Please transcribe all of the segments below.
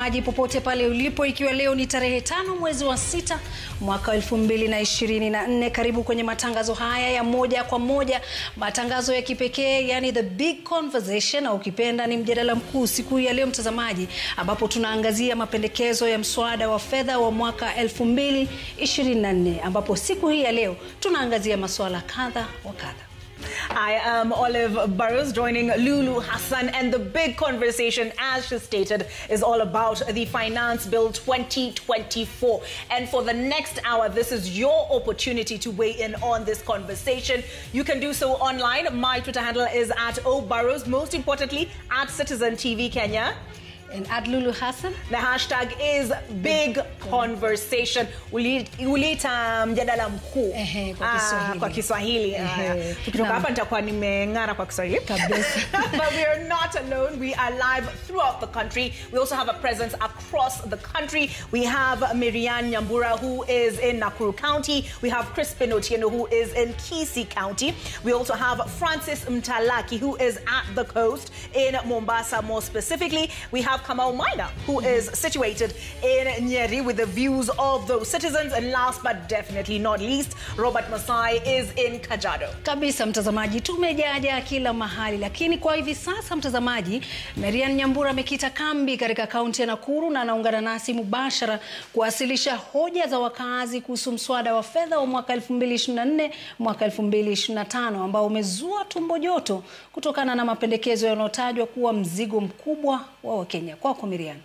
mtazamaji popote pale ulipo, ikiwa leo ni tarehe tano mwezi wa sita mwaka elfu mbili na ishirini na nne. Karibu kwenye matangazo haya ya moja kwa moja, matangazo ya kipekee, yani the big conversation, au ukipenda ni mjadala mkuu siku ya leo mtazamaji, ambapo tunaangazia mapendekezo ya mswada wa fedha wa mwaka elfu mbili ishirini na nne ambapo siku hii ya leo tunaangazia masuala kadha wa kadha. I am Olive Burrows joining Lulu Hassan, and the big conversation, as she stated, is all about the Finance Bill 2024. And for the next hour, this is your opportunity to weigh in on this conversation. You can do so online. My Twitter handle is at O Burrows, most importantly, at Citizen TV Kenya. And at Lulu Hassan. The hashtag is big conversation. Uli- Uliita mjadala mkuu Ehe, kwa Ah, Kiswahili. kwa Kiswahili. Ehe. Haya. Tukitoka Naam. hapa nitakuwa nimeng'ara kwa Kiswahili Kabisa. but we are not alone. We are live throughout the country. We also have a presence across the country. We have Miriam Nyambura, who is in Nakuru County. We have Crispin Otieno, who is in Kisii County. We also have Francis Mtalaki, who is at the coast in Mombasa, more specifically. We have Kamau Maina, who is situated in Nyeri with the views of those citizens. And last but definitely not least, Robert Masai is in Kajiado. Kabisa mtazamaji, tumejaja kila mahali, lakini kwa hivi sasa mtazamaji, Marian Nyambura amekita kambi katika kaunti ya Nakuru na anaungana nasi mubashara kuwasilisha hoja za wakazi kuhusu mswada wa fedha wa mwaka 2024 mwaka 2025 ambao umezua tumbo joto kutokana na mapendekezo yanayotajwa kuwa mzigo mkubwa wa Wakenya. Kwako Miriam.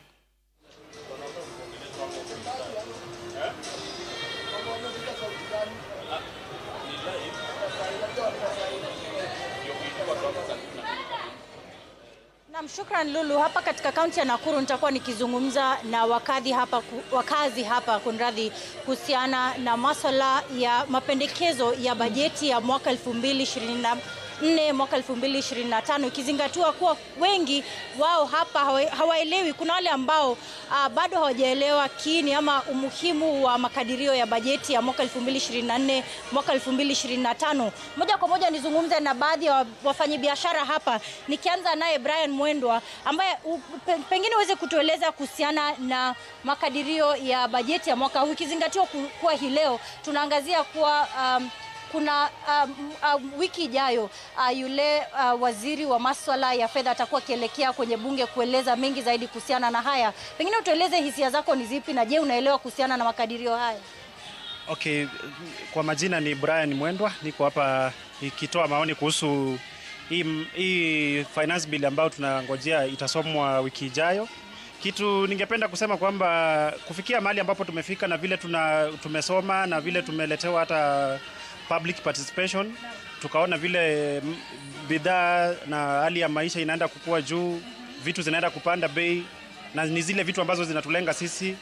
Naam, shukran Lulu. Hapa katika kaunti ya Nakuru nitakuwa nikizungumza na wakadhi hapa, ku- wakazi hapa kunradhi, kuhusiana na maswala ya mapendekezo ya bajeti ya mwaka 2024 mwaka 2025 ikizingatiwa kuwa wengi wao hapa hawa- hawaelewi. Kuna wale ambao uh, bado hawajaelewa kiini ama umuhimu wa makadirio ya bajeti ya mwaka 2024 mwaka 2025. Moja kwa moja nizungumze na baadhi ya wa- wafanyabiashara hapa, nikianza naye Brian Mwendwa ambaye u- pe- pengine uweze kutueleza kuhusiana na makadirio ya bajeti ya mwaka huu ikizingatiwa ku- kuwa hii leo tunaangazia kuwa um, kuna um, um, wiki ijayo uh, yule uh, waziri wa maswala ya fedha atakuwa akielekea kwenye bunge kueleza mengi zaidi kuhusiana na haya. Pengine utueleze hisia zako ni zipi, na je, unaelewa kuhusiana na makadirio haya? Okay, kwa majina ni Brian Mwendwa, niko hapa ikitoa maoni kuhusu hii, hii finance bill ambayo tunangojea itasomwa wiki ijayo. Kitu ningependa kusema kwamba kufikia mahali ambapo tumefika na vile tuna, tumesoma na vile tumeletewa hata public participation, tukaona vile mm, bidhaa na hali ya maisha inaenda kukua juu, vitu zinaenda kupanda bei, na ni zile vitu ambazo zinatulenga sisi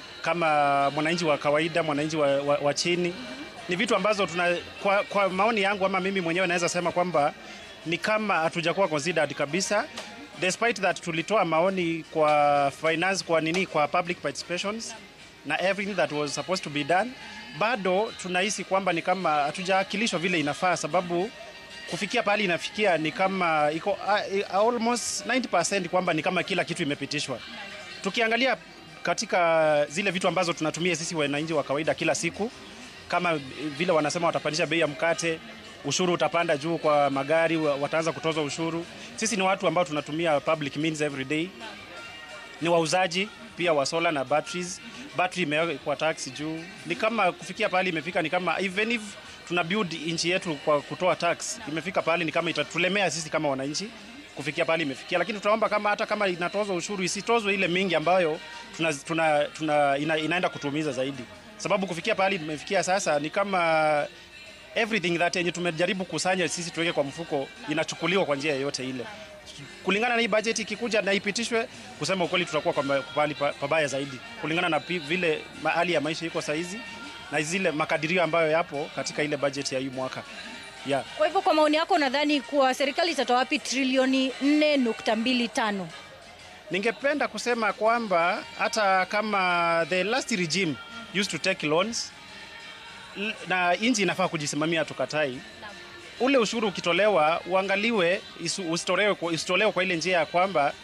kama mwananchi wa kawaida, mwananchi wa, wa, wa chini. Ni vitu ambazo tuna, kwa, kwa maoni yangu ama mimi mwenyewe naweza sema kwamba ni kama hatujakuwa considered kabisa despite that tulitoa maoni kwa finance kwa nini kwa public participations na everything that was supposed to be done, bado tunahisi kwamba ni kama hatujaakilishwa vile inafaa, sababu kufikia pahali inafikia ni kama iko uh, almost 90% kwamba ni kama kila kitu imepitishwa. Tukiangalia katika zile vitu ambazo tunatumia sisi wananchi wa kawaida kila siku, kama vile wanasema watapandisha bei ya mkate, ushuru utapanda juu kwa magari, wa- wataanza kutozwa ushuru. Sisi ni watu ambao tunatumia public means every day, ni wauzaji pia wa solar na batteries. Battery imewekwa tax juu, ni kama kufikia pahali imefika, ni kama even if tuna build nchi yetu kwa kutoa tax, imefika pahali ni kama itatulemea sisi kama wananchi kufikia pahali imefikia, lakini tunaomba kama hata kama inatozwa ushuru isitozwe ile mingi ambayo tuna, tuna, tuna, ina, inaenda kutumiza zaidi, sababu kufikia pahali imefikia sasa ni kama everything that yenye tumejaribu kusanya sisi tuweke kwa mfuko inachukuliwa kwa njia yoyote ile kulingana na hii budget ikikuja na ipitishwe, kusema ukweli, tutakuwa kwa ma- pahali pa- pabaya zaidi kulingana na pi- vile ma- hali ya maisha iko saizi na zile makadirio ambayo yapo katika ile budget ya hii mwaka yeah. Kwa hivyo, kwa maoni yako, unadhani kuwa serikali itatoa wapi trilioni 4.25? Ningependa kusema kwamba hata kama the last regime used to take loans l- na nchi inafaa kujisimamia, tukatai ule ushuru ukitolewa uangaliwe, isu- usitolewe kwa, usitolewe kwa ile njia ya kwamba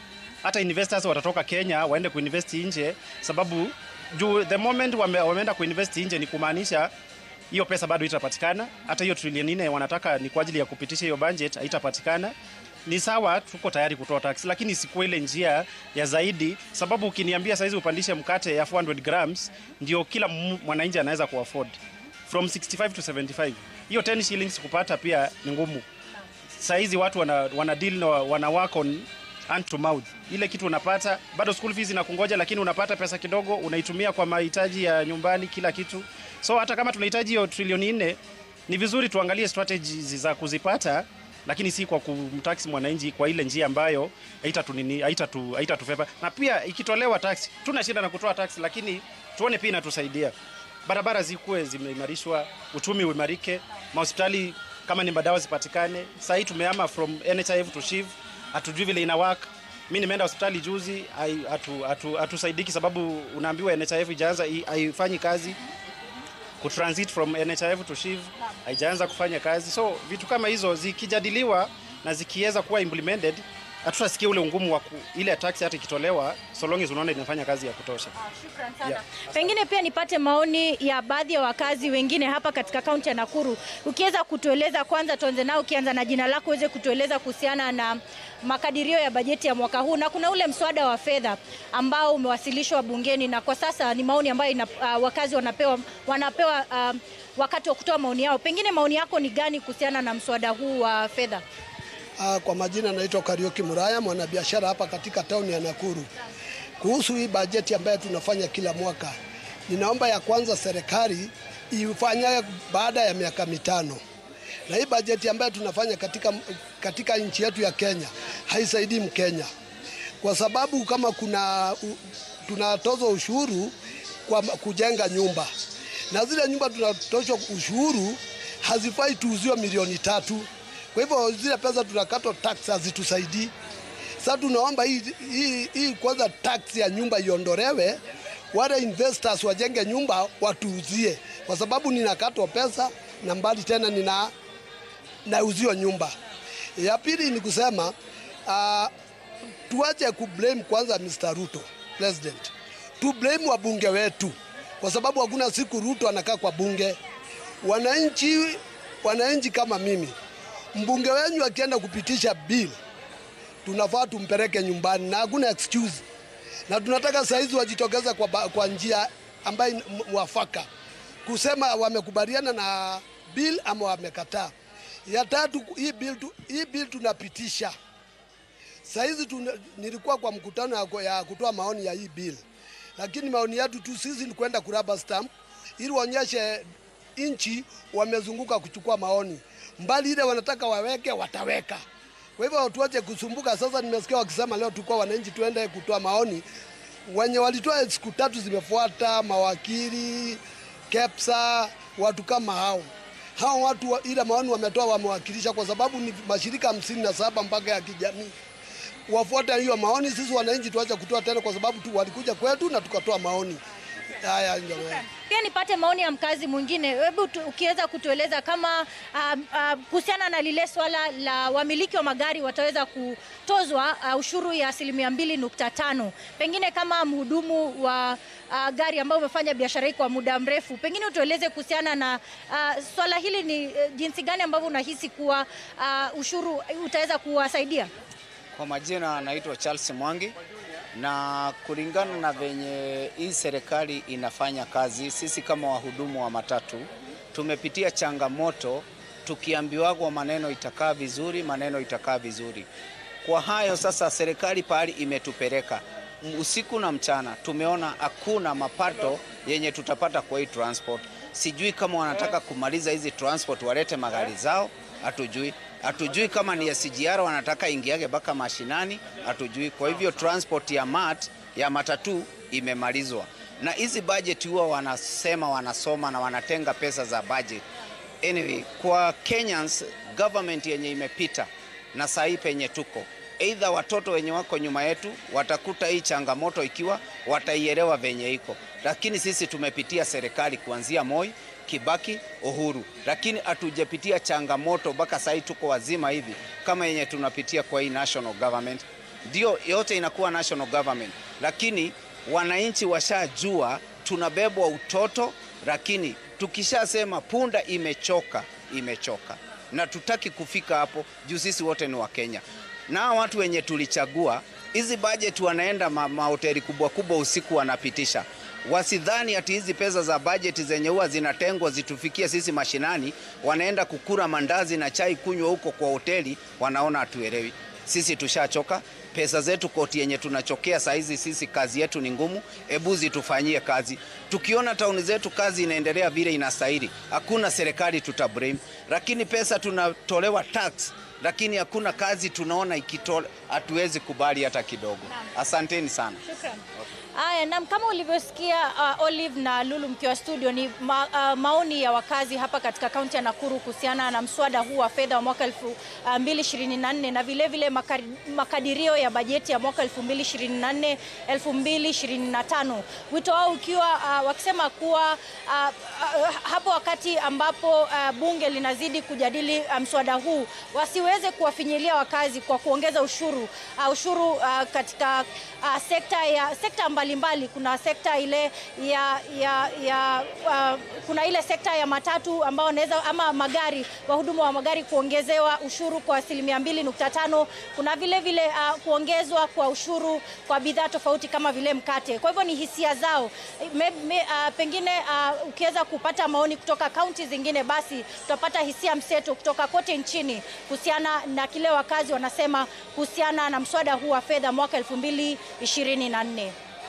hata investors watatoka Kenya waende kuinvest nje, sababu juu the moment wame, wameenda kuinvest nje ni kumaanisha hiyo pesa bado itapatikana. Hata hiyo trilioni nne wanataka ni kwa ajili ya kupitisha hiyo budget haitapatikana. Ni sawa, tuko tayari kutoa tax, lakini sikuwa ile njia ya zaidi, sababu ukiniambia saizi upandishe mkate ya 400 grams ndio kila mu- mwananchi anaweza kuafford from 65 to 75. Hiyo 10 shillings kupata pia ni ngumu. Saizi watu wana, wana deal na wana work on hand to mouth. Ile kitu unapata bado school fees inakungoja, lakini unapata pesa kidogo unaitumia kwa mahitaji ya nyumbani, kila kitu. So hata kama tunahitaji hiyo trilioni nne, ni vizuri tuangalie strategies za kuzipata, lakini si kwa kumtax mwananchi kwa ile njia ambayo haitatunini haitatu haitatufeva. Na pia ikitolewa tax, tuna shida na kutoa tax, lakini tuone pia inatusaidia. Barabara zikuwe zimeimarishwa, uchumi uimarike, mahospitali kama ni madawa zipatikane. Sasa hii tumehama from NHIF to SHIF, hatujui vile ina work. Mimi nimeenda hospitali juzi, hai- hatu- hatu- hatusaidiki sababu unaambiwa NHIF ijaanza i- haifanyi kazi kutransit from NHIF to SHIF haijaanza kufanya kazi. So vitu kama hizo zikijadiliwa na zikiweza kuwa implemented, hatutasikia ule ungumu wa ku, ile tax hata ikitolewa, so long as unaona inafanya kazi ya kutosha. Shukran sana. Yeah. Pengine pia nipate maoni ya baadhi ya wakazi wengine hapa katika kaunti ya Nakuru. Ukiweza kutueleza kwanza, tuanze nao, ukianza na jina lako uweze kutueleza kuhusiana na makadirio ya bajeti ya mwaka huu, na kuna ule mswada wa fedha ambao umewasilishwa bungeni na kwa sasa ni maoni ambayo ina, uh, wakazi wanapewa, wanapewa uh, wakati wa kutoa maoni yao. Pengine maoni yako ni gani kuhusiana na mswada huu wa fedha? Ah, Kwa majina naitwa Karioki Muraya, mwanabiashara hapa katika tauni ya Nakuru. Kuhusu hii bajeti ambayo tunafanya kila mwaka, ninaomba ya kwanza serikali ifanye baada ya miaka mitano, na hii bajeti ambayo tunafanya katika, katika nchi yetu ya Kenya haisaidii Mkenya kwa sababu kama kuna u- tunatozwa ushuru kwa kujenga nyumba na zile nyumba tunatozwa ushuru hazifai tuuziwe milioni tatu. Kwa hivyo zile pesa tunakatwa tax hazitusaidii. Sasa tunaomba hii, hii, hii kwanza tax ya nyumba iondolewe, wale investors wajenge nyumba watuuzie, kwa sababu ninakatwa pesa na mbali tena nina nauziwa nyumba. Ya pili ni kusema uh, tuache kublame kwanza Mr. Ruto president, tu blame wabunge wetu, kwa sababu hakuna siku Ruto anakaa kwa bunge. Wananchi, wananchi kama mimi, mbunge wenyu akienda kupitisha bill tunafaa tumpeleke nyumbani na hakuna excuse, na tunataka saizi wajitokeza kwa, ba- kwa njia ambayo ni mwafaka kusema wamekubaliana na bill ama wamekataa. Ya tatu, hii bill, tu, hii bill tunapitisha Saizi tuna, nilikuwa kwa mkutano ya, ya kutoa maoni ya hii bill, lakini maoni yetu tu sisi ni kwenda kuraba stamp ili waonyeshe nchi wamezunguka kuchukua maoni, mbali ile wanataka waweke wataweka. Kwa hivyo tuache kusumbuka. Sasa nimesikia wakisema leo tulikuwa wananchi tuende kutoa maoni, wenye walitoa siku tatu zimefuata, mawakili, KEPSA, watu kama hao hao watu wa, ile maoni wametoa wamewakilisha, kwa sababu ni mashirika hamsini na saba mpaka ya kijamii wafuate hiyo maoni. Sisi wananchi tuache kutoa tena, kwa sababu tu walikuja kwetu na tukatoa maoni haya. Ndio maana. Pia nipate maoni ya mkazi mwingine. Hebu tu- ukiweza kutueleza kama um, um, kuhusiana na lile swala la wamiliki wa magari wataweza kutozwa uh, ushuru ya asilimia mbili nukta tano. Pengine kama mhudumu wa uh, gari ambao umefanya biashara hii kwa muda mrefu, pengine utueleze kuhusiana na uh, swala hili, ni uh, jinsi gani ambavyo unahisi kuwa uh, ushuru utaweza kuwasaidia? Kwa majina naitwa Charles Mwangi, na kulingana na venye hii serikali inafanya kazi, sisi kama wahudumu wa matatu tumepitia changamoto, tukiambiwagwa maneno itakaa vizuri, maneno itakaa vizuri. Kwa hayo sasa, serikali pahali imetupeleka usiku na mchana, tumeona hakuna mapato yenye tutapata kwa hii transport. Sijui kama wanataka kumaliza hizi transport walete magari zao, hatujui. Hatujui kama ni ya SGR wanataka ingiage mpaka mashinani, hatujui. Kwa hivyo transport ya mat ya matatu imemalizwa, na hizi budget huwa wanasema wanasoma na wanatenga pesa za budget. Anyway, kwa Kenyans government yenye imepita na saa hii penye tuko Aidha watoto wenye wako nyuma yetu watakuta hii changamoto ikiwa wataielewa venye iko, lakini sisi tumepitia serikali kuanzia Moi, Kibaki, Uhuru, lakini hatujapitia changamoto mpaka sasa tuko wazima hivi kama yenye tunapitia kwa hii national government. ndio yote inakuwa national government, lakini wananchi washajua tunabebwa utoto, lakini tukishasema punda imechoka, imechoka, na tutaki kufika hapo juu sisi wote ni Wakenya na watu wenye tulichagua hizi budget wanaenda ma mahoteli kubwa kubwa usiku wanapitisha. Wasidhani ati hizi pesa za budget zenye huwa zinatengwa zitufikie sisi mashinani, wanaenda kukura mandazi na chai kunywa huko kwa hoteli, wanaona hatuelewi. Sisi tushachoka pesa zetu koti yenye tunachokea saa hizi, sisi kazi yetu ni ngumu. Hebu zitufanyie kazi. Tukiona tauni zetu kazi inaendelea vile inastahili, hakuna serikali tutablame, lakini pesa tunatolewa tax lakini hakuna kazi tunaona ikitola, hatuwezi kubali hata kidogo. Asanteni sana. Haya, naam, kama ulivyosikia uh, Olive na Lulu mkiwa studio ni ma, uh, maoni ya wakazi hapa katika kaunti ya Nakuru kuhusiana na mswada huu wa fedha wa mwaka 2024 na vile vile makari, makadirio ya bajeti ya mwaka 2024 2025. Wito wao ukiwa uh, wakisema kuwa uh, uh, hapo wakati ambapo uh, bunge linazidi kujadili uh, mswada huu wasiweze kuwafinyilia wakazi kwa kuongeza ushuru uh, ushuru uh, katika uh, sekta ya sekta mbalimbali. Kuna sekta ile ya, ya, ya uh, kuna ile sekta ya matatu ambao wanaweza ama magari, wahudumu wa magari kuongezewa ushuru kwa asilimia mbili nukta tano. Kuna vile vile uh, kuongezwa kwa ushuru kwa bidhaa tofauti kama vile mkate. Kwa hivyo ni hisia zao me, me, uh, pengine uh, ukiweza kupata maoni kutoka kaunti zingine, basi tutapata hisia mseto kutoka kote nchini kuhusiana na kile wakazi wanasema kuhusiana na mswada huu wa fedha mwaka 2024.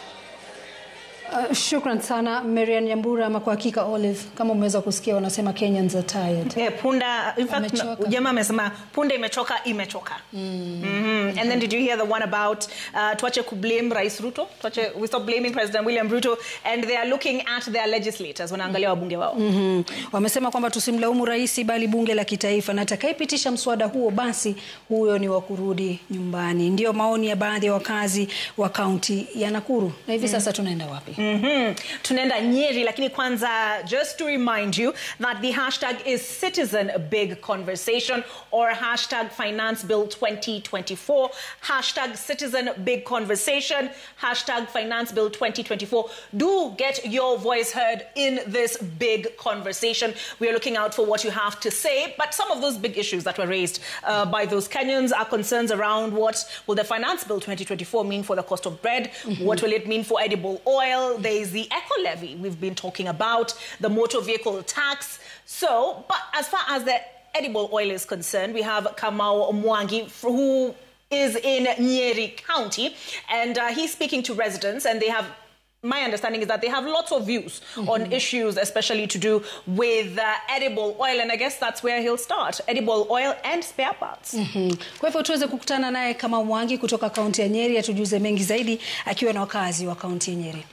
Uh, shukran sana Marian Nyambura. Ama kwa hakika Olive, kama umeweza kusikia wanasema Kenyans are tired. Yeah, punda in fact Wamechoka. jamaa amesema punda imechoka imechoka Mhm. and then did you hear the one about uh, tuache kublame rais ruto tuache we stop blaming president william ruto and they are looking at their legislators wanaangalia wabunge wao Mhm. Wamesema kwamba tusimlaumu rais bali bunge la kitaifa, na atakayepitisha mswada huo basi huyo ni wa kurudi nyumbani. Ndio maoni ya baadhi ya wakazi wa kaunti ya Nakuru. Na hivi sasa tunaenda wapi? Mhm. tunaenda nyeri lakini kwanza just to remind you that the hashtag is citizen big conversation or hashtag finance bill 2024 hashtag citizen big conversation hashtag finance bill 2024 do get your voice heard in this big conversation we are looking out for what you have to say but some of those big issues that were raised uh, by those kenyans are concerns around what will the finance bill 2024 mean for the cost of bread what will it mean for edible oil there is the eco levy we've been talking about the motor vehicle tax so but as far as the edible oil is concerned we have kamau mwangi who is in nyeri county and uh, he's speaking to residents and they have my understanding is that they have lots of views on issues, especially to do with uh, edible oil, and I guess that's where he'll start edible oil and spare parts. Mhm. Kwa hivyo tuweze kukutana naye kama Mwangi kutoka kaunti ya Nyeri atujuze mengi zaidi akiwa na wakazi wa kaunti ya Nyeri.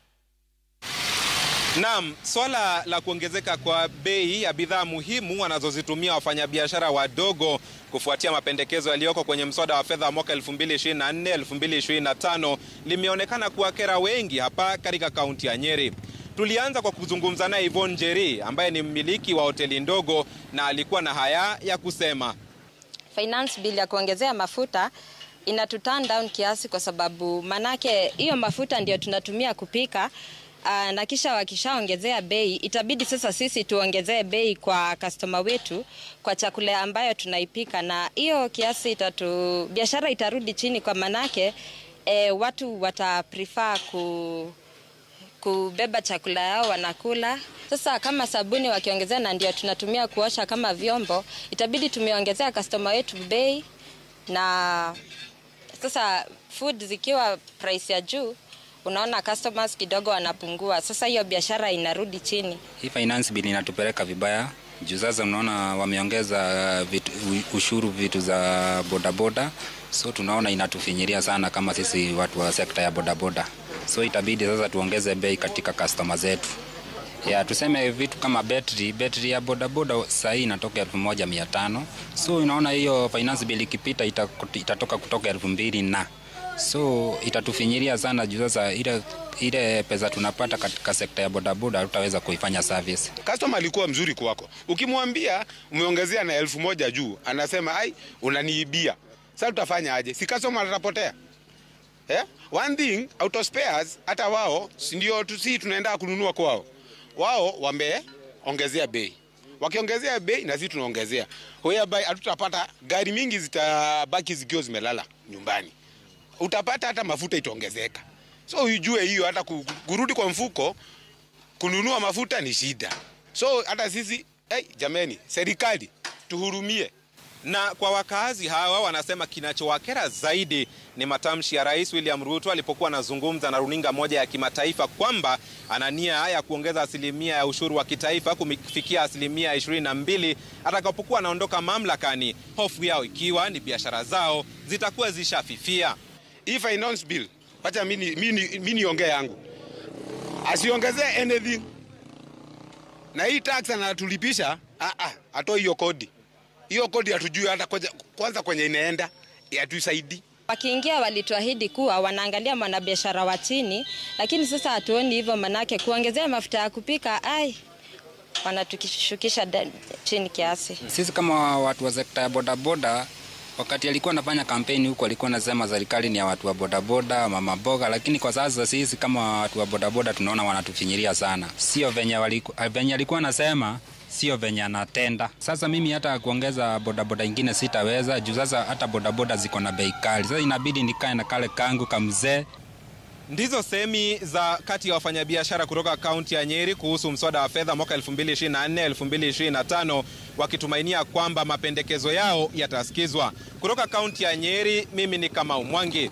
Naam, swala la kuongezeka kwa bei ya bidhaa muhimu wanazozitumia wafanyabiashara wadogo kufuatia mapendekezo yaliyoko kwenye mswada wa fedha wa mwaka 2024 2025 limeonekana kuwakera wengi hapa katika kaunti ya Nyeri. Tulianza kwa kuzungumza naye Yvonne Njeri ambaye ni mmiliki wa hoteli ndogo na alikuwa na haya ya kusema. finance bill ya kuongezea mafuta inatu turn down kiasi, kwa sababu manake hiyo mafuta ndio tunatumia kupika aa, na kisha wakishaongezea bei itabidi sasa sisi tuongezee bei kwa customer wetu kwa chakula ambayo tunaipika, na hiyo kiasi itatu biashara itarudi chini, kwa manake e, watu wata prefer ku kubeba chakula yao wanakula. Sasa kama sabuni wakiongezea, na ndio tunatumia kuosha kama vyombo, itabidi tumeongezea customer wetu bei, na sasa food zikiwa price ya juu, unaona customers kidogo wanapungua. Sasa hiyo biashara inarudi chini. Hii finance bill inatupeleka vibaya juu sasa unaona wameongeza vitu, ushuru vitu za bodaboda, so tunaona inatufinyiria sana kama sisi watu wa sekta ya bodaboda, so itabidi sasa tuongeze bei katika customer zetu. Ya, tuseme vitu kama betri betri ya bodaboda saa hii inatoka elfu moja mia tano so unaona hiyo finance bill ikipita ita, itatoka kutoka elfu mbili na so itatufinyiria sana juu sasa ile ile pesa tunapata katika sekta ya bodaboda hatutaweza kuifanya service. Customer alikuwa mzuri kwako, ukimwambia umeongezea na elfu moja juu, anasema ai, unaniibia. Sasa tutafanya aje? Si customer atapotea. Eh? One thing auto spares hata wao si ndio tu si tunaenda kununua kwao. Wao wameongezea bei. Wakiongezea bei na sisi tunaongezea. Whereby hatutapata gari mingi zitabaki zikiwa zimelala nyumbani. Utapata hata mafuta itaongezeka. So ujue hiyo hata ku- kurudi kwa mfuko kununua mafuta ni shida. So hata sisi hey, jameni, serikali tuhurumie. Na kwa wakaazi hawa wanasema kinachowakera zaidi ni matamshi ya Rais William Ruto alipokuwa anazungumza na runinga moja ya kimataifa kwamba ana nia ya kuongeza asilimia ya ushuru wa kitaifa kufikia asilimia 22 atakapokuwa anaondoka mamlakani, hofu yao ikiwa ni biashara zao zitakuwa zishafifia. Hii finance bill, wacha mimi mimi mimi niongee yangu. Asiongezee anything. Na hii tax anatulipisha, ah ah, atoe hiyo kodi. Hiyo kodi hatujui hata kwanza, kwanza kwenye inaenda, hatusaidii. Wakiingia walituahidi kuwa wanaangalia mwanabiashara wa chini, lakini sasa hatuoni hivyo, manake kuongezea mafuta ya kupika ai, wanatukishukisha da- chini kiasi. Sisi kama watu wa sekta ya bodaboda, wakati alikuwa anafanya kampeni huko, alikuwa anasema serikali ni ya watu wa bodaboda, mama boga, lakini kwa sasa sisi kama watu wa bodaboda tunaona wanatufinyiria sana, sio venye waliku, venye alikuwa anasema sio venye anatenda. Sasa mimi hata kuongeza bodaboda ingine sitaweza juu sasa hata bodaboda ziko na bei kali. Sasa inabidi nikae na kale kangu kamzee Ndizo semi za kati ya wafanyabiashara kutoka kaunti ya Nyeri kuhusu mswada wa fedha mwaka 2024 2025, wakitumainia kwamba mapendekezo yao yatasikizwa. Kutoka kaunti ya Nyeri, mimi ni Kamau Mwangi.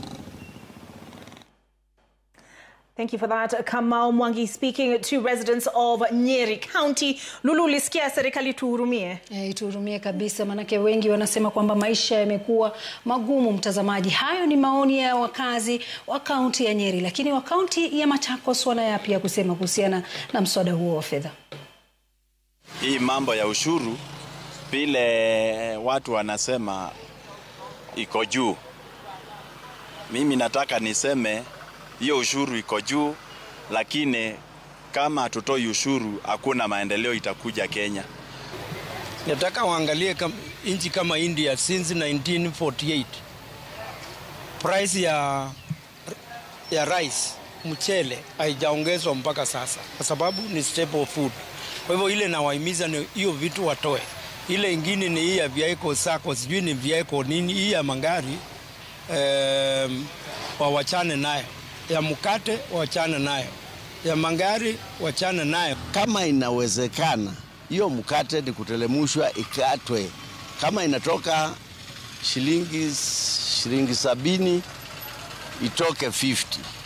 Thank you for that. Kamau Mwangi speaking to residents of Nyeri County. Lulu, ulisikia serikali tuhurumie? E, tuhurumie kabisa, maanake wengi wanasema kwamba maisha yamekuwa magumu. Mtazamaji, hayo ni maoni ya wakazi wa kaunti ya Nyeri, lakini wa kaunti ya Machakos wana yapi ya kusema kuhusiana na mswada huo wa fedha? hii mambo ya ushuru vile watu wanasema iko juu. Mimi nataka niseme hiyo ushuru iko juu, lakini kama hatutoi ushuru hakuna maendeleo itakuja Kenya. Nataka waangalie kam, nchi kama India since 1948 price ya, ya rice mchele haijaongezwa mpaka sasa, kwa sababu ni staple food. Kwa hivyo ile nawahimiza ni hiyo vitu watoe. Ile ingine ni hii ya vehicle sako, sijui ni vehicle nini, hii ya magari um, wawachane nayo, ya mkate wawachane nayo, ya magari wachane nayo. Kama inawezekana, hiyo mkate ni kutelemushwa ikatwe, kama inatoka shilingi shilingi sabini itoke 50.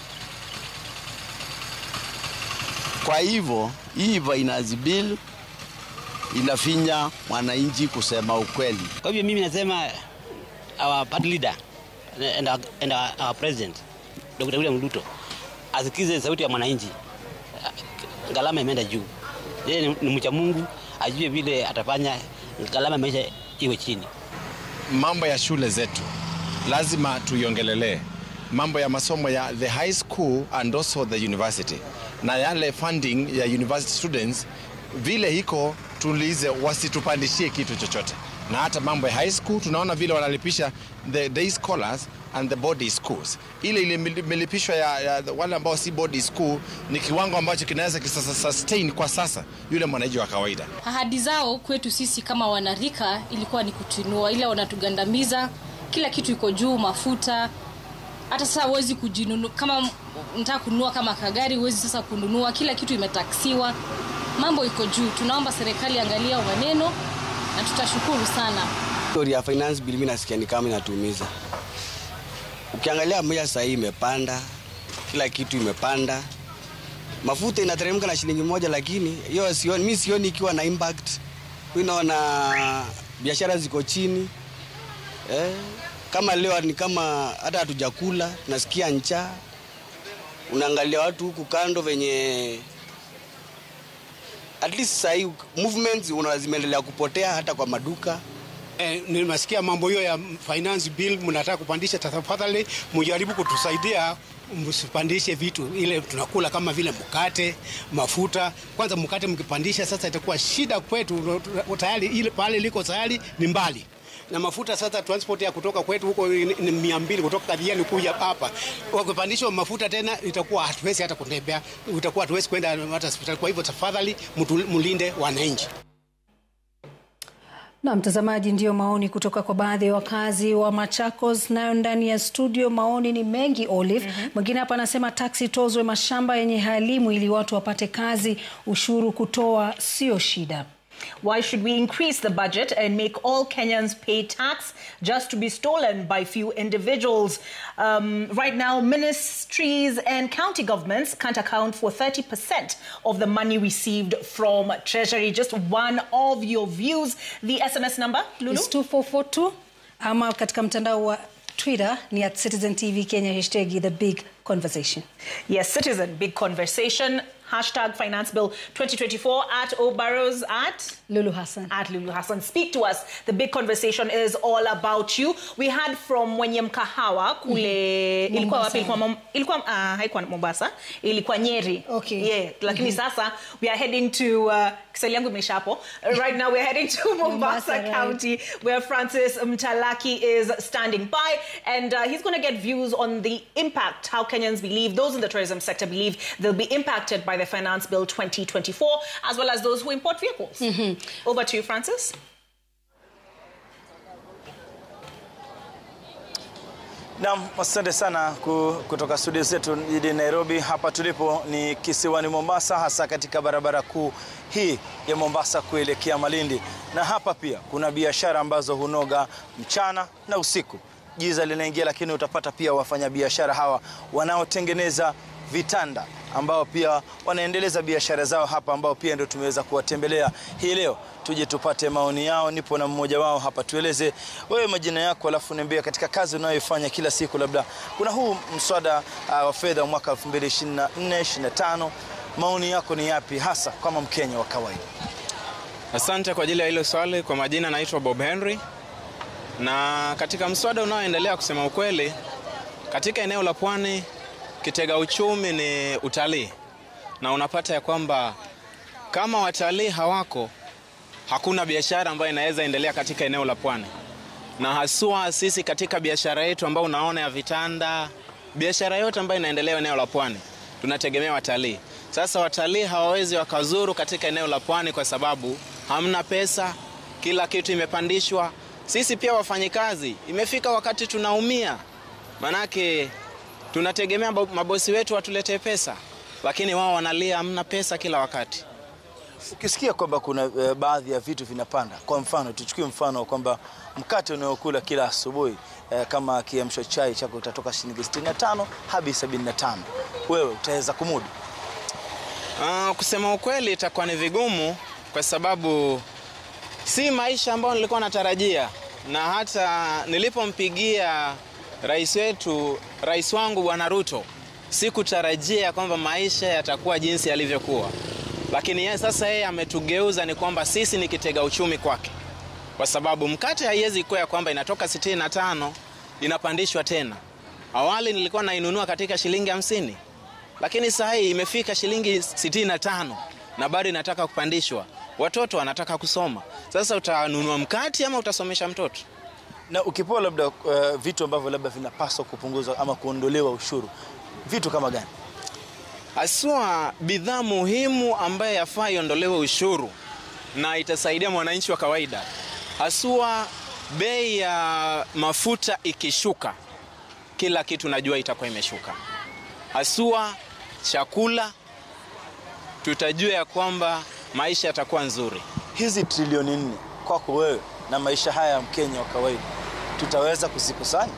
Kwa hivyo hii finance bill inafinya mwananchi kusema ukweli. Kwa hivyo mimi nasema our party leader and our, and our, our president Dr. William Ruto asikize sauti ya mwananchi. Gharama imeenda juu, yeye ni, ni mcha Mungu, ajue vile atafanya gharama ya maisha iwe chini. mambo ya shule zetu lazima tuiongelelee mambo ya masomo ya the high school and also the university na yale funding ya university students vile iko tulize wasitupandishie kitu chochote na hata mambo ya high school tunaona vile wanalipisha the day scholars and the body schools ile ile imelipishwa ya, ya wale ambao si body school ni kiwango ambacho kinaweza kisasa sustain kwa sasa yule mwananchi wa kawaida Ahadi zao kwetu sisi kama wanarika ilikuwa ni kutuinua, ila wanatugandamiza. Kila kitu iko juu, mafuta. Hata sasa huwezi kujinunua, kama nataka kununua kama kagari huwezi sasa kununua, kila kitu imetaksiwa, mambo iko juu. Tunaomba serikali angalia maneno na tutashukuru sana. Story ya finance bill mimi nasikia ni kama inatuumiza. Ukiangalia moja sasa hii imepanda, kila kitu imepanda. Mafuta inateremka na shilingi moja, lakini hiyo sioni, mimi sioni ikiwa na impact. Mimi naona biashara ziko chini eh, kama leo ni kama hata hatujakula, nasikia njaa. Unaangalia watu huku kando venye at least sasa hii movements una zimeendelea kupotea hata kwa maduka Eh, nimesikia mambo hiyo ya finance bill mnataka kupandisha, tafadhali mjaribu kutusaidia msipandishe vitu ile tunakula kama vile mkate, mafuta. Kwanza mkate mkipandisha sasa itakuwa shida kwetu, tayari ile pale liko tayari ni mbali na mafuta sasa transport ya kutoka kwetu huko ni ni mia mbili kutoka Kadhiani kuja hapa, wakipandishwa mafuta tena itakuwa hatuwezi hata kutembea, itakuwa hatuwezi kwenda hata hospitali. Kwa hivyo tafadhali mtu- mlinde wananchi. Na mtazamaji, ndiyo maoni kutoka kwa baadhi ya wakazi wa Machakos. Nayo ndani ya studio maoni ni mengi Olive. Mwingine hapa anasema taksi tozwe mashamba yenye halimu ili watu wapate kazi, ushuru kutoa sio shida. Why should we increase the budget and make all Kenyans pay tax just to be stolen by few individuals? Um, right now, ministries and county governments can't account for 30% of the money received from Treasury. Just one of your views. The SMS number, Lulu? It's 2442 ama katika mtandao wa Twitter ni at Citizen TV Kenya hashtag the big conversation. Yes, Citizen, big conversation. Hashtag Finance Bill 2024 at O Barrows at Lulu Hassan. At Lulu Hassan. Speak to us. The big conversation is all about you. We had from Mwenye Mkahawa kule ilikuwa Mombasa. wapi? Ilikuwa, Mom- ilikuwa uh, haikuwa Mombasa, ilikuwa Nyeri. Okay. Yeah, lakini Mhm. sasa we are heading to uh, Kiswahili yangu imeisha hapo. Right now we're heading to Mombasa, Mombasa, right. County where Francis Mtalaki is standing by and uh, he's going to get views on the impact how Kenyans believe those in the tourism sector believe they'll be impacted by the finance bill 2024 as well as those who import vehicles. Over to you Francis. Naam, asante sana ku- kutoka studio zetu jijini Nairobi. Hapa tulipo ni kisiwani Mombasa, hasa katika barabara kuu hii ya Mombasa kuelekea Malindi, na hapa pia kuna biashara ambazo hunoga mchana na usiku. Giza linaingia, lakini utapata pia wafanyabiashara hawa wanaotengeneza vitanda ambao pia wanaendeleza biashara zao hapa, ambao pia ndio tumeweza kuwatembelea hii leo, tuje tupate maoni yao. Nipo na mmoja wao hapa, tueleze wewe majina yako, alafu niambie katika kazi unayoifanya kila siku, labda kuna huu mswada uh, wa fedha wa mwaka 2024 25 maoni yako ni yapi hasa kama Mkenya wa kawaida? Asante kwa ajili ya hilo swali. Kwa majina naitwa Bob Henry, na katika mswada unaoendelea, kusema ukweli, katika eneo la pwani kitega uchumi ni utalii, na unapata ya kwamba kama watalii hawako, hakuna biashara ambayo inaweza endelea katika eneo la pwani, na haswa sisi katika biashara yetu ambayo unaona ya vitanda, biashara yote ambayo inaendelea eneo la pwani tunategemea watalii. Sasa watalii hawawezi wakazuru katika eneo la pwani kwa sababu hamna pesa, kila kitu imepandishwa. Sisi pia wafanyikazi, imefika wakati tunaumia, manake tunategemea bo- mabosi wetu watuletee pesa, lakini wao wanalia hamna pesa kila wakati. Ukisikia kwamba kuna uh, baadhi ya vitu vinapanda, kwa mfano tuchukue mfano wa kwamba mkate unaokula kila asubuhi uh, kama kiamsho chai chako utatoka shilingi 65 hadi 75, wewe utaweza kumudu? Uh, kusema ukweli itakuwa ni vigumu kwa sababu si maisha ambayo nilikuwa natarajia, na hata nilipompigia rais wetu, rais wangu Bwana Ruto, sikutarajia kwamba maisha yatakuwa jinsi yalivyokuwa, lakini yeye sasa yeye ametugeuza, ni kwamba sisi ni kitega uchumi kwake, kwa sababu mkate haiwezi kuwa ya kwamba inatoka 65 inapandishwa tena. Awali nilikuwa nainunua katika shilingi hamsini lakini saa hii imefika shilingi 65 na bado inataka kupandishwa. Watoto wanataka kusoma. Sasa utanunua mkati ama utasomesha mtoto? Na ukipewa labda uh, vitu ambavyo labda vinapaswa kupunguzwa ama kuondolewa ushuru, vitu kama gani? Haswa bidhaa muhimu ambayo yafaa iondolewe ushuru na itasaidia mwananchi wa kawaida, haswa bei ya mafuta ikishuka, kila kitu najua itakuwa imeshuka, haswa chakula, tutajua ya kwamba maisha yatakuwa nzuri. Hizi trilioni nne kwako wewe na maisha haya ya Mkenya wa kawaida tutaweza kuzikusanya?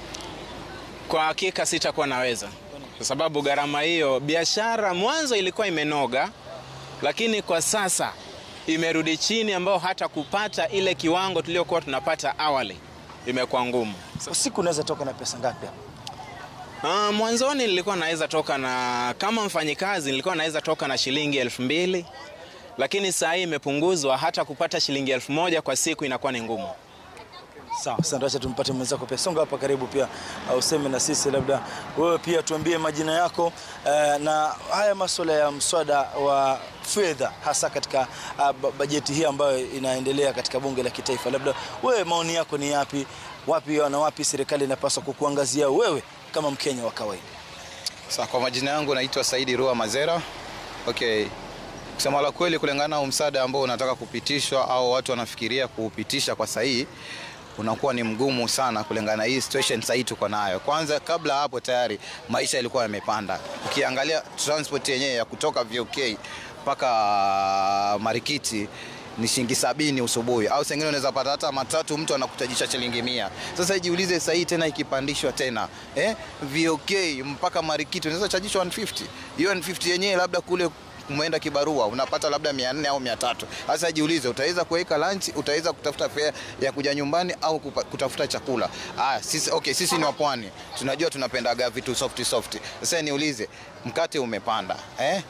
Kwa hakika sitakuwa naweza, kwa sababu gharama hiyo, biashara mwanzo ilikuwa imenoga, lakini kwa sasa imerudi chini, ambao hata kupata ile kiwango tuliokuwa tunapata awali imekuwa ngumu. Usiku unaweza toka na pesa ngapi hapa? Uh, mwanzoni nilikuwa naweza toka na kama mfanyikazi nilikuwa naweza toka na shilingi elfu mbili lakini saa hii imepunguzwa, hata kupata shilingi elfu moja kwa siku inakuwa ni ngumu. Sawa, asante. Acha tumpate mwenzako pia. Songa hapa karibu pia, uh, useme na sisi, labda wewe pia tuambie majina yako uh, na haya masuala ya mswada wa fedha hasa katika uh, ba- bajeti hii ambayo inaendelea katika bunge la kitaifa. Labda wewe maoni yako ni yapi? Wapi na wapi serikali inapaswa kukuangazia wewe kama Mkenya wa kawaida? Sa, kwa majina yangu naitwa Saidi Rua Mazera. Okay. Kusema la kweli, kulingana na huu msaada ambao unataka kupitishwa au watu wanafikiria kuupitisha kwa sahihi unakuwa ni mgumu sana kulingana na hii situation sahii tuko nayo. Kwanza, kabla hapo tayari maisha yalikuwa yamepanda. Ukiangalia transport yenyewe ya kutoka VOK mpaka Marikiti ni shilingi sabini usubuhi, au sengine unaweza pata hata matatu, mtu anakutajisha shilingi mia. Sasa jiulize sasa hii tena ikipandishwa tena eh, VOK mpaka Marikiti unaweza chajishwa 150. Hiyo 150 yenyewe labda kule umeenda kibarua unapata labda 400 au 300. Sasa jiulize, utaweza kuweka lunch, utaweza kutafuta fare ya kuja nyumbani au kupa, kutafuta chakula. Ah, sisi okay, sisi ni wapwani, tunajua tunapendaga vitu soft soft. Sasa niulize, mkate umepanda eh?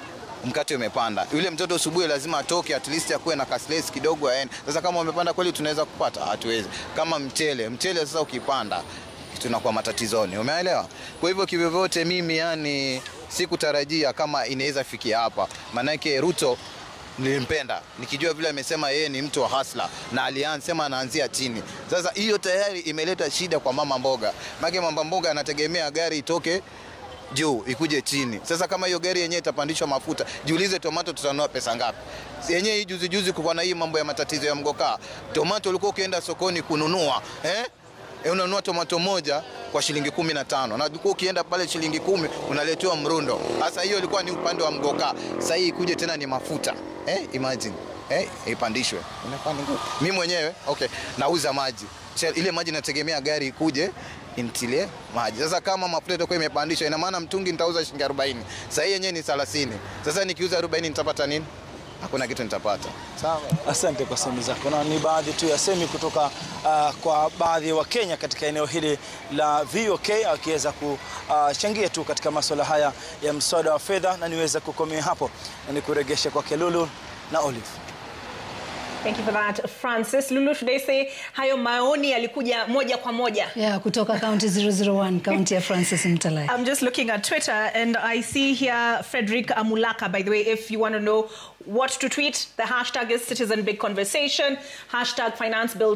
mkate umepanda, yule mtoto asubuhi lazima atoke at least akuwe na kaslesi kidogo aende. Sasa kama umepanda kweli, tunaweza kupata? Hatuwezi. Kama mchele, mchele sasa ukipanda tunakuwa matatizoni, umeelewa? Kwa hivyo kivyovyote, mimi yani sikutarajia kama inaweza fikia hapa, maanake Ruto nilimpenda nikijua vile amesema yeye ni mtu wa hasla na alianzema anaanzia chini. Sasa hiyo tayari imeleta shida kwa mama mboga, maana mama mboga anategemea gari itoke juu ikuje chini. Sasa kama hiyo gari yenyewe itapandishwa mafuta, jiulize tomato tutanunua pesa ngapi? Yenyewe hii juzi juzi kulikuwa na hii mambo ya matatizo ya mgokaa, tomato ulikuwa ukienda sokoni kununua eh? E, unanunua tomato moja kwa shilingi kumi na tano na ulikuwa ukienda pale shilingi kumi unaletewa mrundo. Sasa hiyo ilikuwa ni upande wa mgokaa, sasa hii ikuje tena ni mafuta eh? Imagine eh, ipandishwe. Inafanya ngumu. Mimi mwenyewe okay, nauza maji Sasa ile maji nategemea gari ikuje intilie maji. Sasa kama mafuta itakuwa imepandishwa, ina maana mtungi nitauza shilingi 40. Sasa hii yenyewe ni 30. Sasa nikiuza 40 nitapata nini? Hakuna kitu nitapata. Sawa. Asante kwa sehemu zako, na ni baadhi tu ya semi kutoka uh, kwa baadhi ya Wakenya katika eneo hili la VOK akiweza kuchangia tu katika masuala haya ya mswada wa fedha, na niweze kukomea hapo na nikuregeshe kwa Kelulu na Olive. Thank you for that, Francis. Lulu, should I say hayo maoni yalikuja moja kwa moja? Yeah, kutoka county 001, county ya Francis Mtalai. I'm just looking at Twitter and I see here Frederick Amulaka. By the way, if you want to know what to tweet, the hashtag is Citizen Big Conversation, hashtag Finance Bill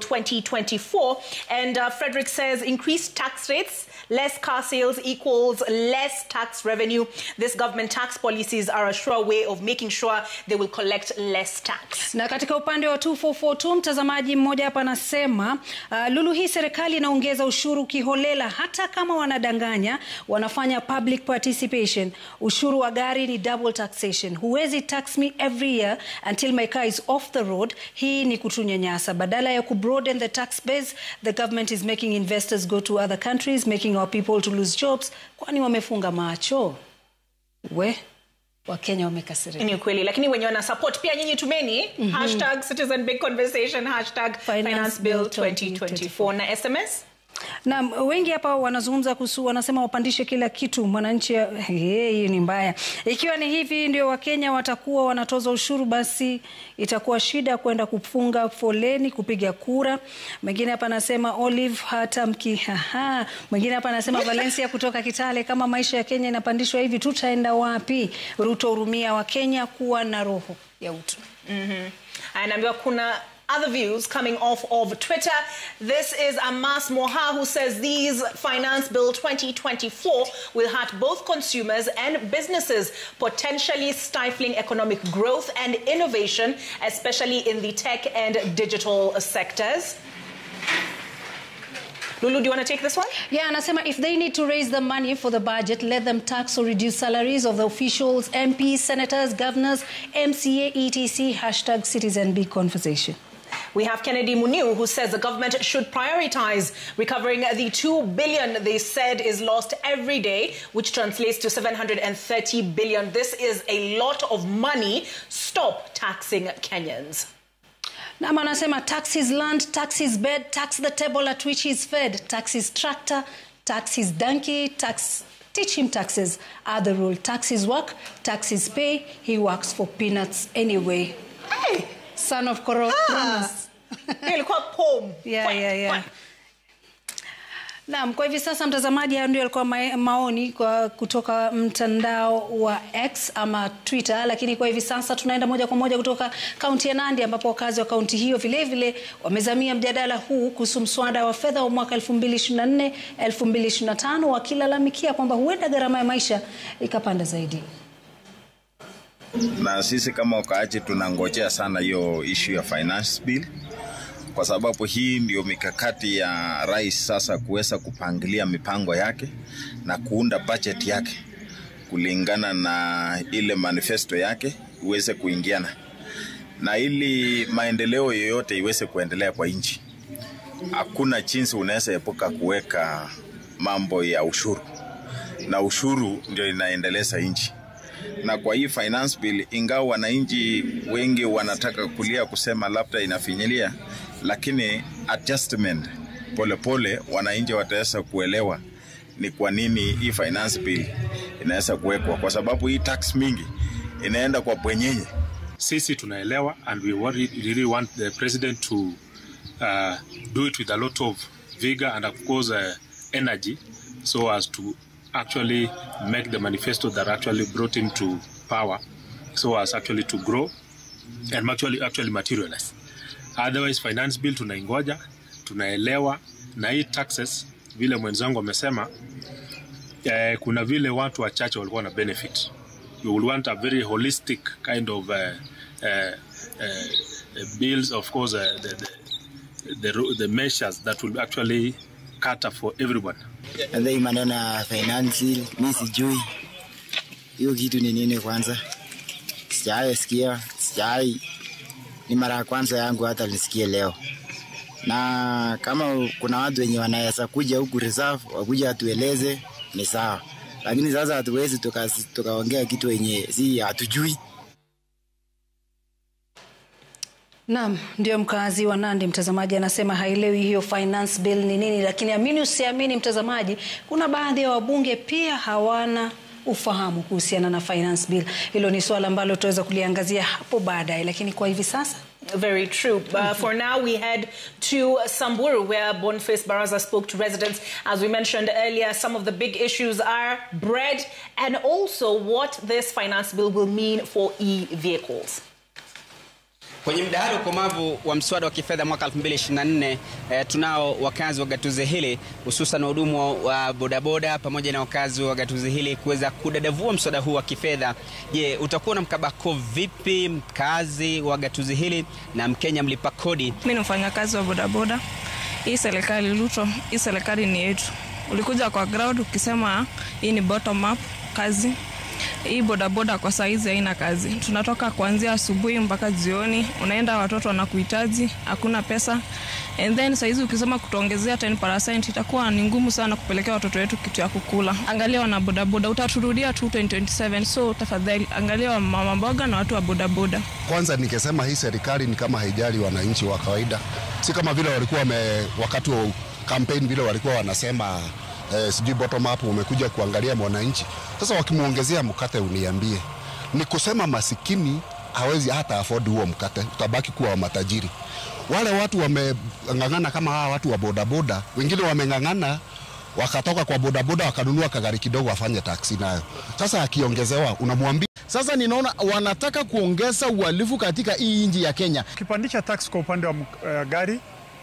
2024. And uh, Frederick says increased tax rates, less car sales equals less tax revenue. This government tax policies are a sure way of making sure they will collect less tax. Na katika upande wa 2442 mtazamaji mmoja hapa anasema uh, Lulu, hii serikali inaongeza ushuru kiholela, hata kama wanadanganya, wanafanya public participation. Ushuru wa gari ni double taxation. Huwezi tax me every year until my car is off the road. Hii ni kutunyanyasa. Badala ya kubroaden the tax base, the government is making investors go to other countries, making our people to lose jobs. Kwani wamefunga macho? We Wakenya wamekasirika. Ni ukweli, lakini wenye wana support pia nyinyi tumeni Mhm. hashtag Citizen Big Conversation hashtag Finance Bill 2024 na SMS na wengi hapa wanazungumza kuhusu, wanasema wapandishe kila kitu mwananchi. Hey, hii ni mbaya. Ikiwa ni hivi ndio Wakenya watakuwa wanatoza ushuru, basi itakuwa shida kwenda kufunga foleni kupiga kura. Mwingine hapa anasema Olive, hata mki haha. Mwingine hapa anasema Valencia kutoka Kitale, kama maisha ya Kenya inapandishwa hivi tutaenda wapi? Ruto, hurumia Wakenya, kuwa na roho ya utu. Mhm. anaambiwa kuna other views coming off of Twitter. This is Amas Moha who says these Finance Bill 2024 will hurt both consumers and businesses, potentially stifling economic growth and innovation, especially in the tech and digital sectors. Lulu, do you want to take this one? Yeah, anasema if they need to raise the money for the budget, let them tax or reduce salaries of the officials, MPs, senators, governors, MCA, ETC, hashtag citizen big conversation. We have Kennedy Muniu who says the government should prioritize recovering the 2 billion they said is lost every day, which translates to 730 billion. This is a lot of money. Stop taxing Kenyans. Nam anasema tax his land, tax his bed, tax the table at which he's fed, tax his tractor, tax his donkey, tax teach him taxes are the rule. Tax his work, tax his pay, he works for peanuts anyway. Hey, son of Coro- Cronus. Hiyo ilikuwa poem. Yeah, yeah, yeah. Naam, kwa hivi sasa mtazamaji, hayo ndio yalikuwa ma maoni kwa kutoka mtandao wa X ama Twitter, lakini kwa hivi sasa tunaenda moja kwa moja kutoka kaunti ya Nandi ambapo wakazi wa kaunti hiyo vile vile wamezamia mjadala huu kuhusu mswada wa fedha wa mwaka 2024 2025 wakilalamikia kwamba huenda gharama ya maisha ikapanda zaidi. na sisi kama wakaaji tunangojea sana hiyo issue ya finance bill kwa sababu hii ndio mikakati ya rais sasa kuweza kupangilia mipango yake na kuunda budget yake kulingana na ile manifesto yake iweze kuingiana na ili maendeleo yoyote iweze kuendelea kwa nchi hakuna jinsi unaweza epuka kuweka mambo ya ushuru na ushuru ndio inaendeleza nchi na kwa hii finance bill, ingawa wananchi wengi wanataka kulia kusema labda inafinyilia, lakini adjustment polepole, wananchi wataweza kuelewa ni kwa nini hii finance bill inaweza kuwekwa, kwa sababu hii tax mingi inaenda kwa bwenyenye. sisi tunaelewa and we worry, really want the president to uh, do it with a lot of vigor and of course uh, energy so as to actually make the manifesto that actually brought him to power so as actually to grow and actually, actually materialize otherwise finance bill tunaingoja tunaelewa na hii taxes vile mwenzangu amesema eh, kuna vile watu wachache walikuwa na benefit you will want a very holistic kind of uh, uh, uh, bills of course uh, the, the, the, ru- the measures that will actually cater for everyone Sasa hii maneno ya finance mi sijui hiyo kitu ni nini kwanza, sijawahi sikia, sijawahi, ni mara ya kwanza yangu hata nisikie leo. Na kama kuna watu wenye wanaweza kuja huku reserve wakuja watueleze ni sawa, lakini sasa hatuwezi tuka- tukaongea kitu wenye si hatujui. Naam, ndio mkazi wa Nandi mtazamaji anasema haelewi hiyo finance bill ni nini, lakini amini usiamini mtazamaji, kuna baadhi ya wabunge pia hawana ufahamu kuhusiana na finance bill. Hilo ni swala ambalo tutaweza kuliangazia hapo baadaye, lakini kwa hivi sasa Very true. Uh, for now, we head to Samburu, where Boniface Baraza spoke to residents. As we mentioned earlier, some of the big issues are bread and also what this finance bill will mean for e-vehicles. Kwenye mdahalo ukomavu wa mswada wa kifedha mwaka 2024 eh, tunao wakazi wa gatuzi hili hususan wahudumu wa bodaboda pamoja na wakazi wa gatuzi hili kuweza kudadavua mswada huu wa kifedha. Je, utakuwa na mkabako vipi mkazi wa gatuzi hili na Mkenya mlipa kodi? Mi ni mfanyakazi wa bodaboda. Hii serikali Ruto, hii serikali ni yetu. Ulikuja kwa ground ukisema hii ni bottom up kazi. Hii bodaboda kwa saizi haina kazi. Tunatoka kuanzia asubuhi mpaka jioni, unaenda watoto wanakuhitaji, hakuna pesa. And then saizi ukisema kutuongezea 10% itakuwa ni ngumu sana kupelekea watoto wetu kitu ya kukula. Angalia wana bodaboda, utaturudia tu 2027. So tafadhali angalia mama mboga na watu wa bodaboda. Kwanza ningesema hii serikali ni kama haijali wananchi wa kawaida, si kama vile walikuwa wame, wakati wa campaign vile walikuwa wanasema eh, sijui bottom up, wamekuja kuangalia mwananchi. Sasa wakimwongezea mkate, uniambie ni kusema masikini hawezi hata afford huo mkate, utabaki kuwa wa matajiri. Wale watu wameng'ang'ana kama hawa watu wa bodaboda, wengine wameng'ang'ana wakatoka kwa bodaboda wakanunua kagari kidogo wafanye taksi nayo. Sasa akiongezewa unamwambia Sasa ninaona wanataka kuongeza uhalifu katika hii nchi ya Kenya. Ukipandisha tax kwa upande wa uh, gari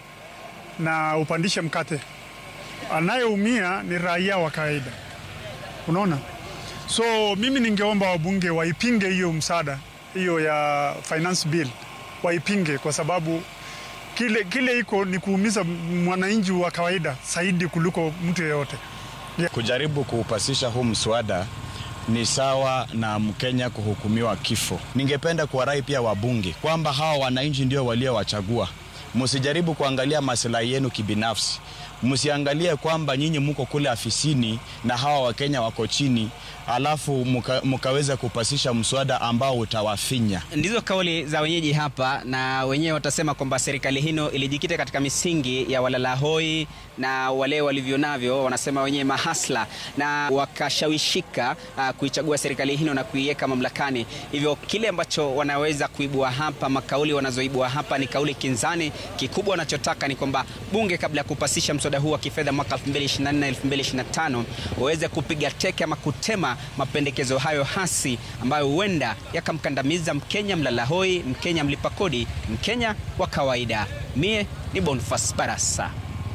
na upandishe mkate, anayeumia ni raia wa kawaida, unaona. So mimi ningeomba wabunge waipinge hiyo msaada hiyo ya finance bill, waipinge kwa sababu kile, kile iko ni kuumiza mwananchi wa kawaida zaidi kuliko mtu yeyote. Kujaribu kuupasisha huu mswada ni sawa na Mkenya kuhukumiwa kifo. Ningependa kuwarai pia wabunge kwamba hawa wananchi ndio waliowachagua. Msijaribu kuangalia maslahi yenu kibinafsi, msiangalie kwamba nyinyi mko kule afisini na hawa Wakenya wako chini, alafu muka, mukaweza kupasisha mswada ambao utawafinya. Ndizo kauli za wenyeji hapa, na wenyewe watasema kwamba serikali hino ilijikita katika misingi ya walalahoi na wale walivyo navyo, wanasema wenyewe mahasla, na wakashawishika uh, kuichagua serikali hino na kuiweka mamlakani. Hivyo kile ambacho wanaweza kuibua hapa, makauli wanazoibua hapa ni kauli kinzani. Kikubwa wanachotaka ni kwamba bunge kabla ya kupasisha mswada huu wa kifedha mwaka 2024 2025 waweze kupiga teke ama kutema mapendekezo hayo hasi ambayo huenda yakamkandamiza Mkenya mlalahoi, Mkenya mlipa kodi, Mkenya wa kawaida. Mie ni Boniface Barasa.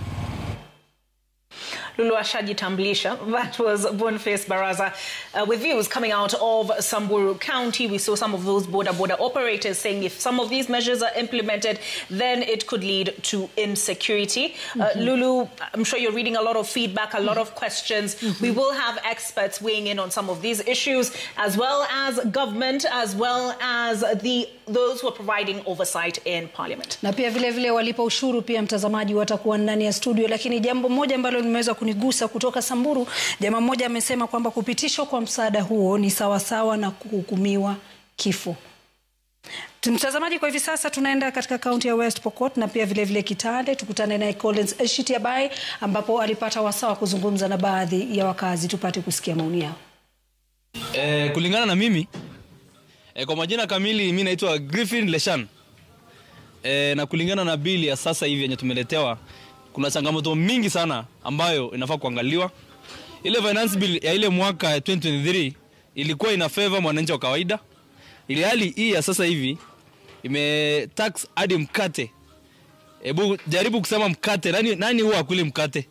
Lulu ashajitambulisha. That was Boniface Baraza uh, with views coming out of Samburu County. We saw some of those border border operators saying if some of these measures are implemented, then it could lead to insecurity. Uh, Mhm. Lulu, I'm sure you're reading a lot of feedback, a lot of questions. We will have experts weighing in on some of these issues, as well as government, as well as the those who are providing oversight in Parliament. na pia vile vile walipa ushuru pia mtazamaji watakuwa ndani ya studio lakini jambo moja ambalo limeweza kunigusa kutoka samburu jamaa mmoja amesema kwamba kupitishwa kwa msaada huo ni sawasawa na kuhukumiwa kifo mtazamaji kwa hivi sasa tunaenda katika kaunti ya west pokot na pia vile vile kitale tukutane naye collins eshitiabai ambapo alipata wasaa wa kuzungumza na baadhi ya wakazi tupate kusikia maoni yao Eh, kulingana na mimi eh, kwa majina kamili mi naitwa Griffin Leshan eh, na kulingana na bili ya sasa hivi yenye tumeletewa kuna changamoto mingi sana ambayo inafaa kuangaliwa. Ile finance bill ya ile mwaka 2023 ilikuwa ina favor mwananchi wa kawaida, ili hali hii ya sasa hivi ime tax hadi mkate. Hebu jaribu kusema mkate, nani, nani huwa akuli mkate?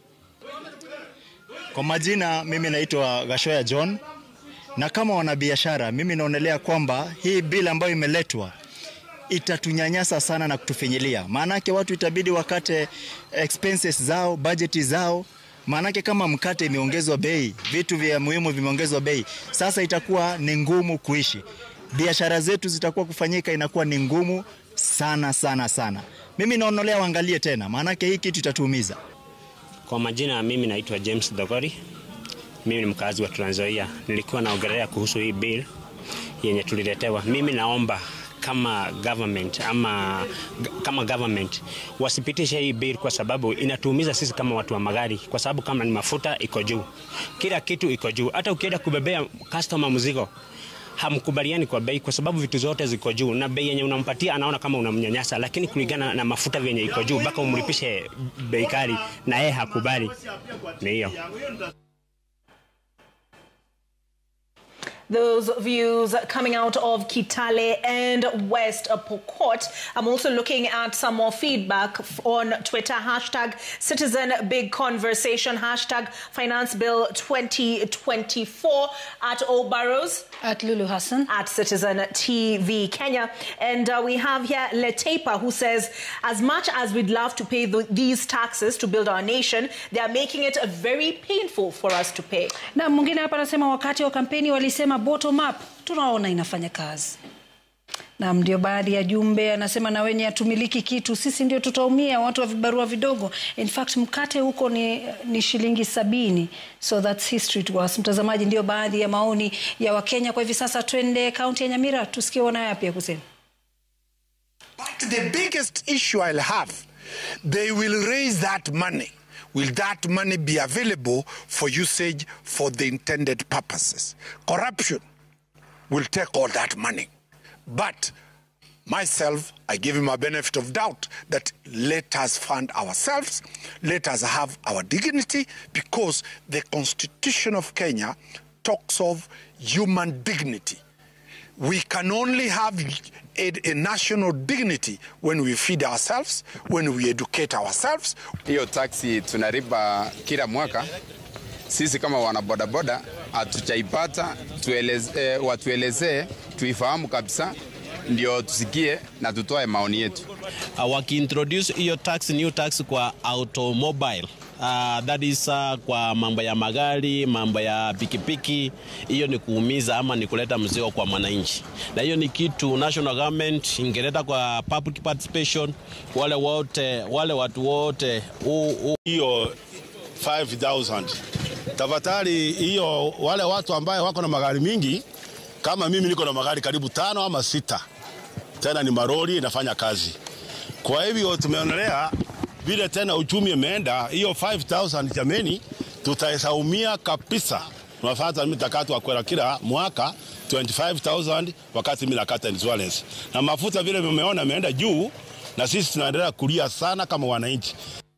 Kwa majina mimi naitwa Gashoya John, na kama wanabiashara mimi naonelea kwamba hii bili ambayo imeletwa itatunyanyasa sana na kutufinyilia, maanake watu itabidi wakate expenses zao, bajeti zao. Maanake kama mkate imeongezwa bei, vitu vya muhimu vimeongezwa bei, sasa itakuwa ni ngumu kuishi, biashara zetu zitakuwa kufanyika, inakuwa ni ngumu sana sana sana. Mimi naonelea waangalie tena, maanake hii kitu itatuumiza. Kwa majina mimi naitwa James Dogori. Mimi ni mkazi wa Trans Nzoia. Nilikuwa naongelea kuhusu hii bill yenye tuliletewa. Mimi naomba kama government ama kama government wasipitishe hii bill kwa sababu inatuumiza sisi kama watu wa magari, kwa sababu kama ni mafuta iko juu, kila kitu iko juu. Hata ukienda kubebea customer mzigo hamkubaliani kwa bei, kwa sababu vitu zote ziko juu, na bei yenye unampatia anaona kama unamnyanyasa, lakini kulingana na mafuta vyenye iko juu, mpaka umlipishe bei kali, na yeye hakubali. Ni hiyo. those views coming out of Kitale and West Pokot. I'm also looking at some more feedback f- on Twitter. Hashtag Citizen Big Conversation. Hashtag Finance Bill 2024 at O Barrows. At Lulu Hassan. At Citizen TV Kenya. And uh, we have here Letepa who says, as much as we'd love to pay th- these taxes to build our nation, they are making it very painful for us to pay. na mwingine hapa anasema wakati wa kampeni walisema bottom up tunaona inafanya kazi nam ndio baadhi ya jumbe anasema na wenye hatumiliki kitu sisi ndio tutaumia watu wa vibarua vidogo in fact mkate huko ni, ni shilingi sabini so that's history to us mtazamaji ndio baadhi ya maoni ya wakenya kwa hivi sasa twende kaunti ya nyamira tusikie wanayo yapi ya kusema But the biggest issue I'll have, they will raise that money. Will that money be available for usage for the intended purposes? Corruption will take all that money. But myself, I give him a benefit of doubt that let us fund ourselves, let us have our dignity, because the Constitution of Kenya talks of human dignity. We can only have a, a national dignity when we feed ourselves, when we educate ourselves. Hiyo taksi tunariba kila mwaka, sisi kama wanabodaboda hatujaipata, tueleze, eh, watuelezee tuifahamu kabisa, ndio tusikie na tutoe maoni yetu. uh, wakiintroduce hiyo tax new tax kwa automobile uh, that is uh, kwa mambo ya magari, mambo ya pikipiki, hiyo ni kuumiza ama ni kuleta mzigo kwa mwananchi, na hiyo ni kitu national government ingeleta kwa public participation, wale wote wale watu wote hiyo 5000 tafadhali, hiyo wale watu ambaye wako na magari mingi kama mimi niko na magari karibu tano ama sita, tena ni maroli inafanya kazi. Kwa hivyo tumeonelea vile tena uchumi imeenda, hiyo 5000 jameni, tutaesaumia kabisa. Tunafanya mtakato wa kwenda kila mwaka 25000 wakati mimi nakata insurance na mafuta vile vimeona imeenda juu, na sisi tunaendelea kulia sana kama wananchi.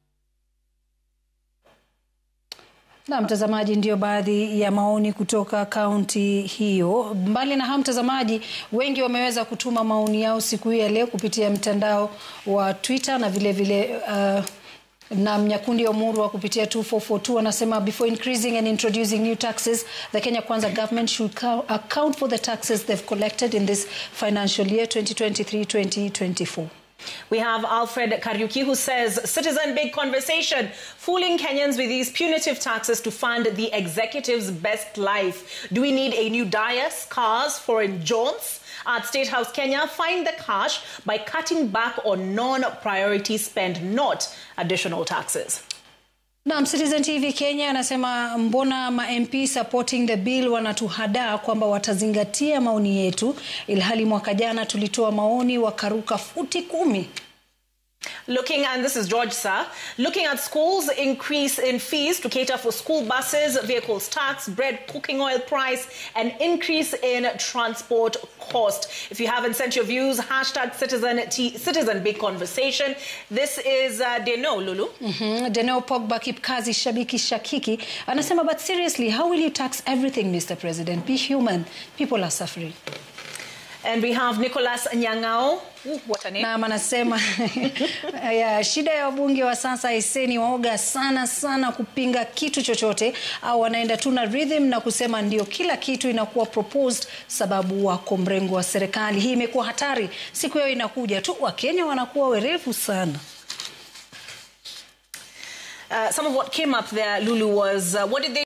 Na mtazamaji, ndio baadhi ya maoni kutoka kaunti hiyo. Mbali na hao, mtazamaji, wengi wameweza kutuma maoni yao siku hii ya leo kupitia mtandao wa Twitter na vile vile uh, na Mnyakundi Omurwa kupitia 2442 anasema before increasing and introducing new taxes the Kenya Kwanza government should account for the taxes they've collected in this financial year 2023-2024. We have Alfred Kariuki who says, citizen big conversation, fooling Kenyans with these punitive taxes to fund the executive's best life. Do we need a new dais, cars, foreign jaunts? At State House Kenya, find the cash by cutting back on non-priority spend, not additional taxes. Naam, Citizen TV Kenya anasema mbona ma MP supporting the bill wanatuhadaa kwamba watazingatia maoni yetu, ilhali mwaka jana tulitoa maoni wakaruka futi kumi. Looking, and this is George Sir, looking at schools increase in fees to cater for school buses, vehicles tax, bread, cooking oil price, and increase in transport cost. If you haven't sent your views, hashtag citizen, T, citizen big conversation. This is uh, Deno, Lulu. Mm-hmm. Deno Pogba Kipkazi Shabiki Shakiki anasema, but seriously, how will you tax everything, Mr. President? Be human. People are suffering. And we have Nicholas Nyang'ao. Ooh, what a name. Naam, anasema ya, shida ya wabunge wa sasa iseni waoga sana sana kupinga kitu chochote, au wanaenda tu na rhythm na kusema ndio kila kitu inakuwa proposed, sababu wako mrengo wa serikali. Hii imekuwa hatari, siku yao inakuja tu, Wakenya wanakuwa werevu sana. Uh, some of what came up there, Lulu, was uh, what did they